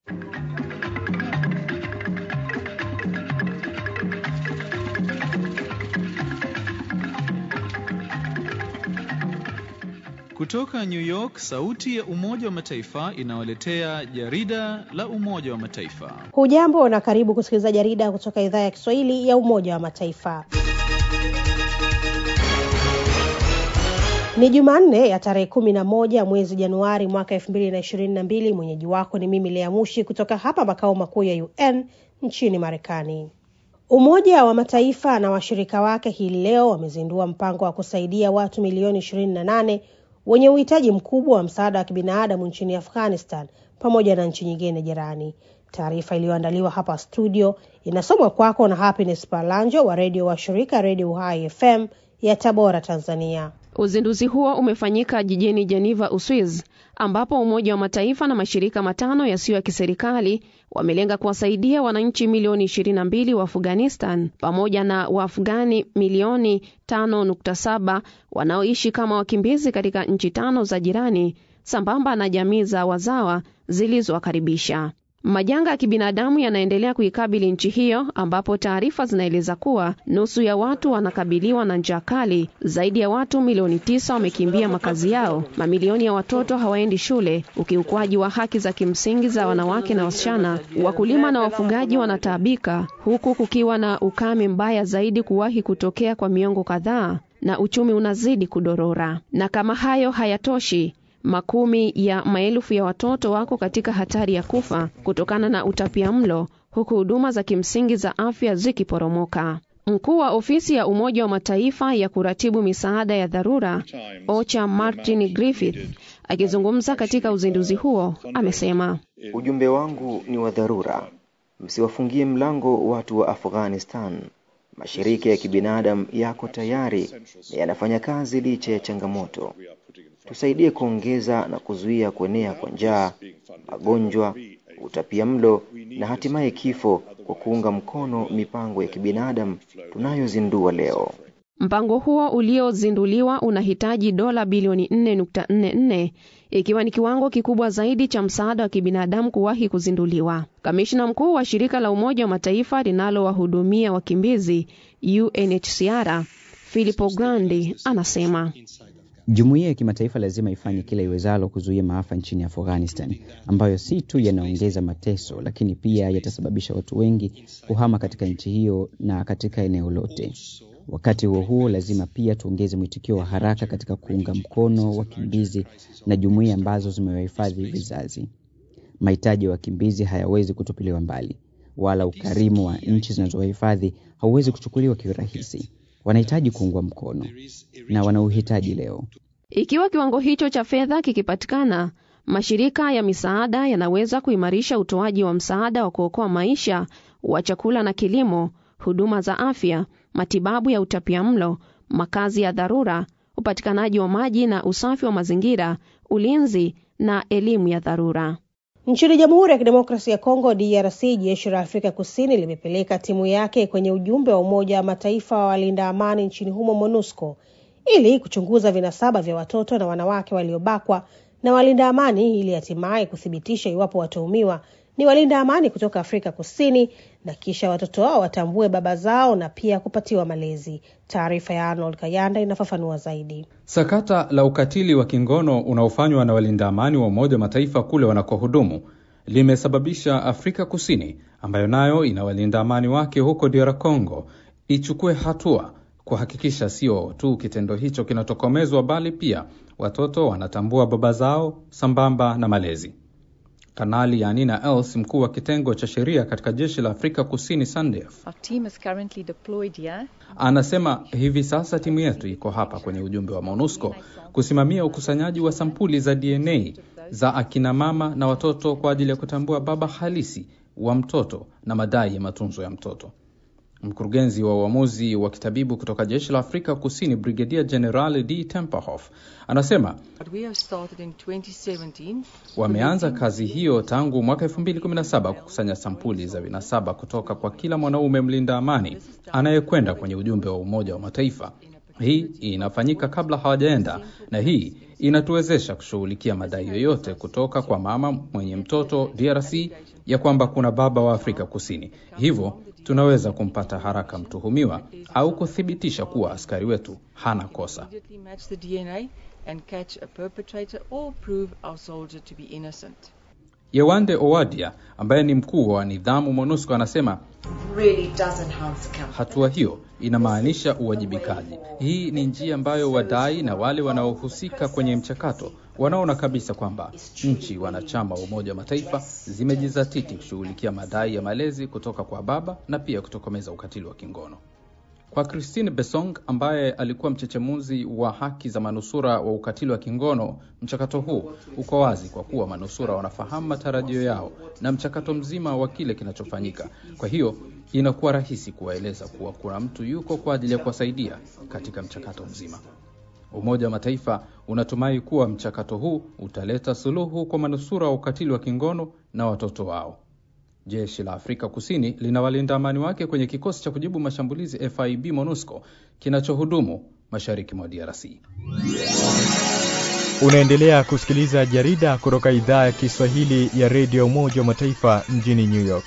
Kutoka New York, sauti ya Umoja wa Mataifa inawaletea jarida la Umoja wa Mataifa. Hujambo na karibu kusikiliza jarida kutoka idhaa ya Kiswahili ya Umoja wa Mataifa. Ni Jumanne ya tarehe kumi na moja mwezi Januari mwaka elfu mbili na ishirini na mbili. Mwenyeji wako ni mimi Lea Mushi kutoka hapa makao makuu ya UN nchini Marekani. Umoja wa Mataifa na washirika wake hii leo wamezindua mpango wa kusaidia watu milioni ishirini na nane wenye uhitaji mkubwa wa msaada wa kibinadamu nchini Afghanistan pamoja na nchi nyingine jirani. Taarifa iliyoandaliwa hapa studio inasomwa kwako na Happiness Palanjo wa redio wa shirika Redio Uhai FM ya Tabora, Tanzania. Uzinduzi huo umefanyika jijini Geneva, Uswiz, ambapo Umoja wa Mataifa na mashirika matano yasiyo ya kiserikali wamelenga kuwasaidia wananchi milioni 22 wa Afghanistan pamoja na Waafghani milioni 5.7 wanaoishi kama wakimbizi katika nchi tano za jirani sambamba na jamii za wazawa zilizowakaribisha. Majanga ya kibinadamu yanaendelea kuikabili nchi hiyo ambapo taarifa zinaeleza kuwa nusu ya watu wanakabiliwa na njaa kali, zaidi ya watu milioni tisa wamekimbia makazi yao, mamilioni ya watoto hawaendi shule, ukiukwaji wa haki za kimsingi za wanawake na wasichana, wakulima na wafugaji wanataabika, huku kukiwa na ukame mbaya zaidi kuwahi kutokea kwa miongo kadhaa, na uchumi unazidi kudorora. Na kama hayo hayatoshi makumi ya maelfu ya watoto wako katika hatari ya kufa kutokana na utapia mlo huku huduma za kimsingi za afya zikiporomoka. Mkuu wa ofisi ya Umoja wa Mataifa ya kuratibu misaada ya dharura OCHA Martin Griffith akizungumza katika uzinduzi huo amesema, ujumbe wangu ni wa dharura, msiwafungie mlango watu wa Afghanistan. Mashirika ya kibinadamu yako tayari na yanafanya kazi licha ya changamoto. Tusaidie kuongeza na kuzuia kuenea kwa njaa, magonjwa, utapia mlo na hatimaye kifo kwa kuunga mkono mipango ya kibinadamu tunayozindua leo. Mpango huo uliozinduliwa unahitaji dola bilioni 4.44 ikiwa ni kiwango kikubwa zaidi cha msaada wa kibinadamu kuwahi kuzinduliwa. Kamishna mkuu wa shirika la Umoja wa Mataifa linalowahudumia wakimbizi UNHCR Filippo Grandi anasema Jumuiya ya kimataifa lazima ifanye kila iwezalo kuzuia maafa nchini Afghanistan ambayo si tu yanaongeza mateso, lakini pia yatasababisha watu wengi kuhama katika nchi hiyo na katika eneo lote. Wakati huo huo, lazima pia tuongeze mwitikio wa haraka katika kuunga mkono wakimbizi na jumuiya ambazo zimewahifadhi vizazi. Mahitaji ya wakimbizi hayawezi kutupiliwa mbali, wala ukarimu wa nchi zinazowahifadhi hauwezi kuchukuliwa kiurahisi. Wanahitaji kuungwa mkono na wana uhitaji leo. Ikiwa kiwango hicho cha fedha kikipatikana, mashirika ya misaada yanaweza kuimarisha utoaji wa msaada wa kuokoa maisha wa chakula na kilimo, huduma za afya, matibabu ya utapiamlo, makazi ya dharura, upatikanaji wa maji na usafi wa mazingira, ulinzi na elimu ya dharura. Nchini Jamhuri ya Kidemokrasia ya Kongo DRC, jeshi la Afrika Kusini limepeleka timu yake kwenye ujumbe wa Umoja wa Mataifa wa walinda amani nchini humo MONUSCO ili kuchunguza vinasaba vya watoto na wanawake waliobakwa na walinda amani ili hatimaye kuthibitisha iwapo watuhumiwa ni walinda amani kutoka Afrika Kusini na kisha watoto wao watambue baba zao na pia kupatiwa malezi. Taarifa ya Arnold Kayanda inafafanua zaidi. Sakata la ukatili wa kingono unaofanywa na walinda amani wa Umoja wa Mataifa kule wanakohudumu limesababisha Afrika Kusini, ambayo nayo ina walinda amani wake huko DR Congo, ichukue hatua kuhakikisha sio tu kitendo hicho kinatokomezwa, bali pia watoto wanatambua baba zao sambamba na malezi. Kanali Yanina Els, mkuu wa kitengo cha sheria katika jeshi la Afrika Kusini SANDF, anasema hivi sasa timu yetu iko hapa kwenye ujumbe wa MONUSCO kusimamia ukusanyaji wa sampuli za DNA za akina mama na watoto kwa ajili ya kutambua baba halisi wa mtoto na madai ya matunzo ya mtoto. Mkurugenzi wa uamuzi wa kitabibu kutoka jeshi la Afrika Kusini, Brigedia General D Temperhof, anasema wameanza kazi hiyo tangu mwaka 2017 kukusanya sampuli za vinasaba kutoka kwa kila mwanaume mlinda amani anayekwenda kwenye ujumbe wa Umoja wa Mataifa. Hii inafanyika kabla hawajaenda, na hii inatuwezesha kushughulikia madai yoyote kutoka kwa mama mwenye mtoto DRC ya kwamba kuna baba wa Afrika Kusini. Hivyo tunaweza kumpata haraka mtuhumiwa au kuthibitisha kuwa askari wetu hana kosa. immediately match the DNA and catch a perpetrator or prove our soldier to be innocent. Yewande Owadia ambaye ni mkuu wa nidhamu MONUSCO anasema really does enhance accountability. hatua hiyo inamaanisha uwajibikaji. Hii ni njia ambayo wadai na wale wanaohusika kwenye mchakato wanaona kabisa kwamba nchi wanachama wa Umoja wa Mataifa zimejizatiti kushughulikia madai ya malezi kutoka kwa baba na pia kutokomeza ukatili wa kingono. Kwa Christine Besong ambaye alikuwa mchechemuzi wa haki za manusura wa ukatili wa kingono, mchakato huu uko wazi kwa kuwa manusura wanafahamu matarajio yao na mchakato mzima wa kile kinachofanyika. Kwa hiyo inakuwa rahisi kuwaeleza kuwa kuna mtu yuko kwa ajili ya kuwasaidia katika mchakato mzima. Umoja wa Mataifa unatumai kuwa mchakato huu utaleta suluhu kwa manusura wa ukatili wa kingono na watoto wao. Jeshi la Afrika Kusini lina walinda amani wake kwenye kikosi cha kujibu mashambulizi FIB MONUSCO kinachohudumu mashariki mwa DRC. Unaendelea kusikiliza jarida kutoka idhaa ya Kiswahili ya redio Umoja wa Mataifa mjini New York.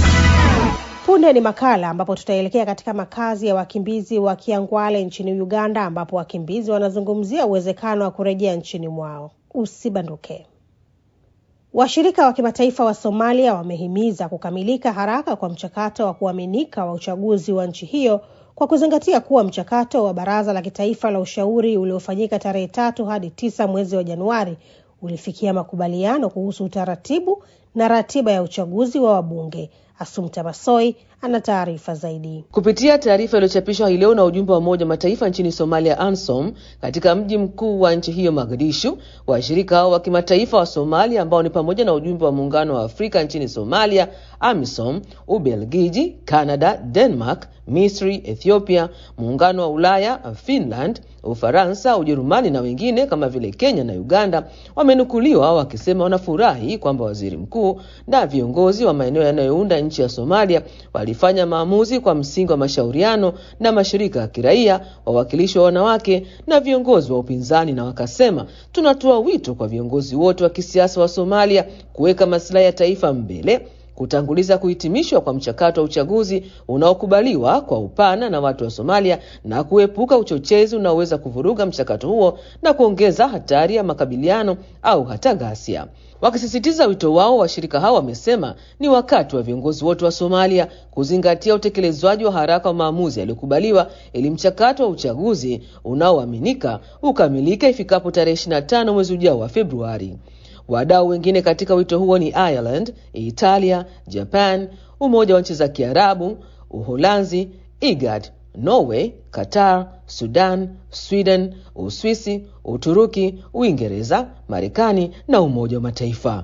Punde ni makala ambapo tutaelekea katika makazi ya wakimbizi wa Kiangwale nchini Uganda, ambapo wakimbizi wanazungumzia uwezekano wa kurejea nchini mwao. Usibanduke. Washirika wa kimataifa wa Somalia wamehimiza kukamilika haraka kwa mchakato wa kuaminika wa uchaguzi wa nchi hiyo kwa kuzingatia kuwa mchakato wa Baraza la Kitaifa la Ushauri uliofanyika tarehe tatu hadi tisa mwezi wa Januari ulifikia makubaliano kuhusu utaratibu na ratiba ya uchaguzi wa wabunge. Asumta Masoi ana taarifa zaidi. Kupitia taarifa iliyochapishwa hii leo na ujumbe wa Umoja wa Mataifa nchini Somalia, ANSOM, katika mji mkuu wa nchi hiyo Mogadishu, washirika hao wa kimataifa wa Somalia ambao ni pamoja na ujumbe wa Muungano wa Afrika nchini Somalia, AMISOM, Ubelgiji, Canada, Denmark, Misri, Ethiopia, Muungano wa Ulaya, Finland, Ufaransa, Ujerumani na wengine kama vile Kenya na Uganda wamenukuliwa wakisema wanafurahi kwamba waziri mkuu na viongozi wa maeneo yanayounda nchi ya Somalia walifanya maamuzi kwa msingi wa mashauriano na mashirika ya kiraia, wawakilishi wa wanawake na viongozi wa upinzani, na wakasema, tunatoa wito kwa viongozi wote wa kisiasa wa Somalia kuweka maslahi ya taifa mbele kutanguliza kuhitimishwa kwa mchakato wa uchaguzi unaokubaliwa kwa upana na watu wa Somalia na kuepuka uchochezi unaoweza kuvuruga mchakato huo na kuongeza hatari ya makabiliano au hata ghasia. Wakisisitiza wito wao, washirika hao wamesema ni wakati wa viongozi wote wa Somalia kuzingatia utekelezwaji wa haraka wa maamuzi yaliyokubaliwa ili mchakato wa uchaguzi unaoaminika ukamilike ifikapo tarehe 25 mwezi ujao wa Februari. Wadau wengine katika wito huo ni Ireland, Italia, Japan, Umoja wa nchi za Kiarabu, Uholanzi, IGAD, Norway, Qatar, Sudan, Sweden, Uswisi, Uturuki, Uingereza, Marekani na Umoja wa Mataifa.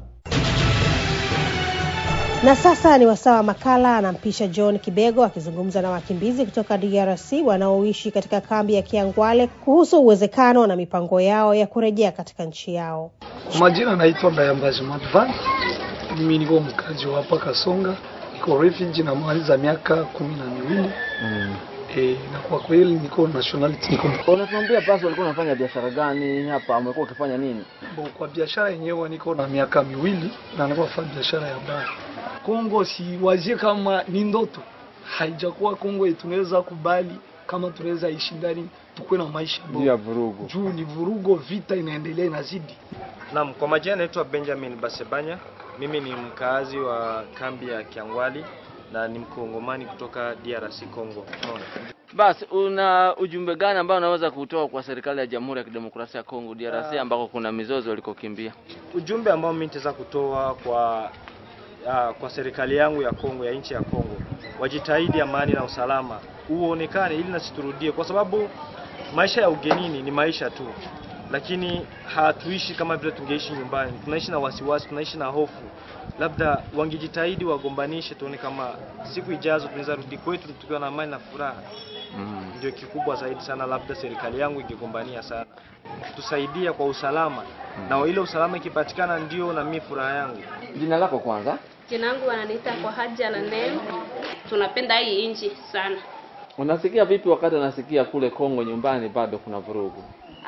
Na sasa ni wasaa wa makala. Anampisha John Kibego akizungumza na wakimbizi kutoka DRC wanaoishi katika kambi ya Kiangwale kuhusu uwezekano na mipango yao ya kurejea katika nchi yao. Majina naitwa Bayambaji Madvan. Mimi niko mkazi wa hapa Kasonga, niko refugee na maliza miaka kumi na miwili Mm. e, na kwa kweli niko nationality niko Unatuambia basi ulikuwa unafanya biashara gani hapa? Umekuwa ukifanya nini? Bo, kwa biashara yenyewe niko na miaka miwili na niko nafanya biashara ya baa. Kongo siwazie kama ni ndoto, haijakuwa Kongo tunaweza kubali kama tunaweza ishi ndani tukuwe na maisha Juu ya vurugu. juu ni vurugo, vita inaendelea inazidi. Naam, kwa majina naitwa Benjamin Basebanya. Mimi ni mkaazi wa kambi ya Kiangwali na ni mkongomani kutoka DRC Congo. Unaona? Basi una ujumbe gani ambao unaweza kutoa kwa serikali ya Jamhuri ya Kidemokrasia ya Kongo DRC Ah. ambako kuna mizozo walikokimbia? Ujumbe ambao mimi nitaweza kutoa kwa uh, kwa serikali yangu ya Kongo ya nchi ya Kongo, wajitahidi amani na usalama uonekane, ili nasiturudie, kwa sababu maisha ya ugenini ni maisha tu, lakini hatuishi kama vile tungeishi nyumbani. Tunaishi na wasiwasi, tunaishi na hofu. Labda wangejitahidi wagombanishe, tuone kama siku ijazo tunaweza rudi kwetu tukiwa na amani na furaha. Mm. Ndio kikubwa zaidi sana, labda serikali yangu ingegombania sana, tusaidia kwa usalama na ile usalama ikipatikana, ndio na mimi furaha yangu. Jina lako kwanza? Jina langu wananiita kwa Haja na Neno. Tunapenda hii nchi sana. Unasikia vipi wakati unasikia kule Kongo nyumbani bado kuna vurugu? Ah,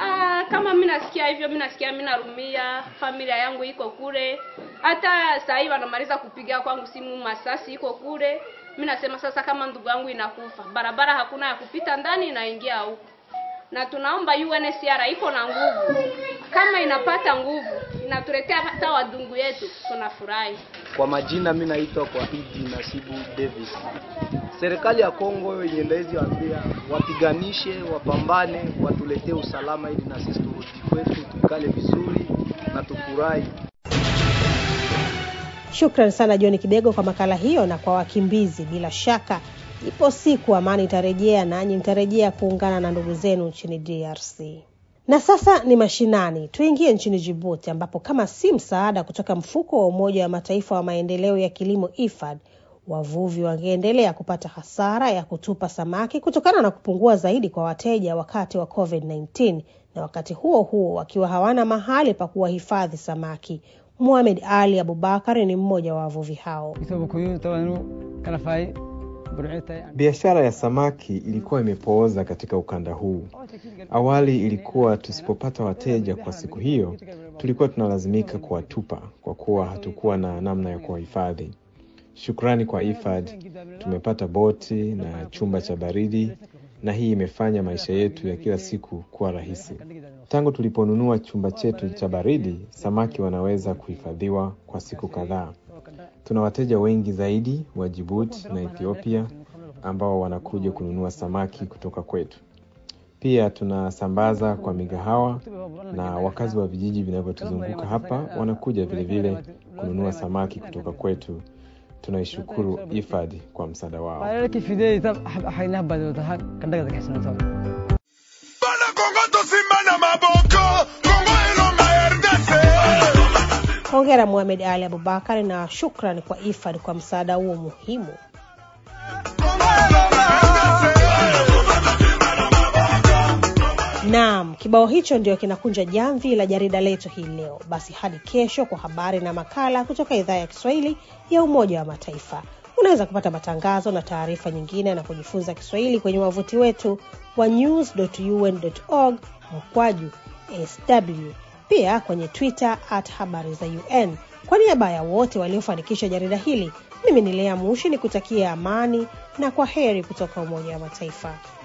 kama mi nasikia hivyo, mi nasikia mi narumia, familia yangu iko kule. Hata saa hii wanamaliza kupiga kwangu simu, masasi iko kule. Mi nasema sasa, kama ndugu yangu inakufa, barabara hakuna ya kupita ndani, inaingia huko, na tunaomba UNHCR iko na nguvu, kama inapata nguvu inatuletea hata wadungu yetu, tunafurahi. Kwa majina mi naitwa kwa Idi Nasibu Davis. Serikali ya Kongo yenye ndawezi waambia wapiganishe, wapambane, watuletee usalama ili na sisi turudi kwetu, tukale vizuri na tufurahi. Shukran sana John Kibego kwa makala hiyo, na kwa wakimbizi, bila shaka ipo siku amani itarejea, nanyi mtarejea kuungana na ndugu zenu nchini DRC. Na sasa ni mashinani, tuingie nchini Jibuti ambapo kama si msaada kutoka mfuko wa Umoja wa Mataifa wa maendeleo ya kilimo IFAD, wavuvi wangeendelea kupata hasara ya kutupa samaki kutokana na kupungua zaidi kwa wateja wakati wa COVID-19 na wakati huo huo wakiwa hawana mahali pa kuwahifadhi samaki. Muhamed Ali Abubakar ni mmoja wa wavuvi hao. Biashara ya samaki ilikuwa imepooza katika ukanda huu. Awali ilikuwa tusipopata wateja kwa siku hiyo, tulikuwa tunalazimika kuwatupa kwa kuwa hatukuwa na namna ya kuwahifadhi. Shukrani kwa IFAD tumepata boti na chumba cha baridi, na hii imefanya maisha yetu ya kila siku kuwa rahisi. Tangu tuliponunua chumba chetu cha baridi, samaki wanaweza kuhifadhiwa kwa siku kadhaa. Tuna wateja wengi zaidi wa Djibouti na Ethiopia ambao wanakuja kununua samaki kutoka kwetu. Pia tunasambaza kwa migahawa na wakazi wa vijiji vinavyotuzunguka hapa wanakuja vilevile kununua samaki kutoka kwetu. Tunaishukuru IFAD kwa msaada wao. Hongera Muhamed Ali Abubakar na shukrani kwa IFAD kwa msaada huo muhimu. Naam, kibao hicho ndio kinakunja jamvi la jarida letu hii leo. Basi hadi kesho kwa habari na makala kutoka idhaa ya Kiswahili ya Umoja wa Mataifa. Unaweza kupata matangazo na taarifa nyingine na kujifunza Kiswahili kwenye wavuti wetu wa news.un.org mkwaju sw, pia kwenye Twitter at habari za UN. Kwa niaba ya wote waliofanikisha jarida hili, mimi ni Lea Mushi ni kutakia amani na kwa heri kutoka Umoja wa Mataifa.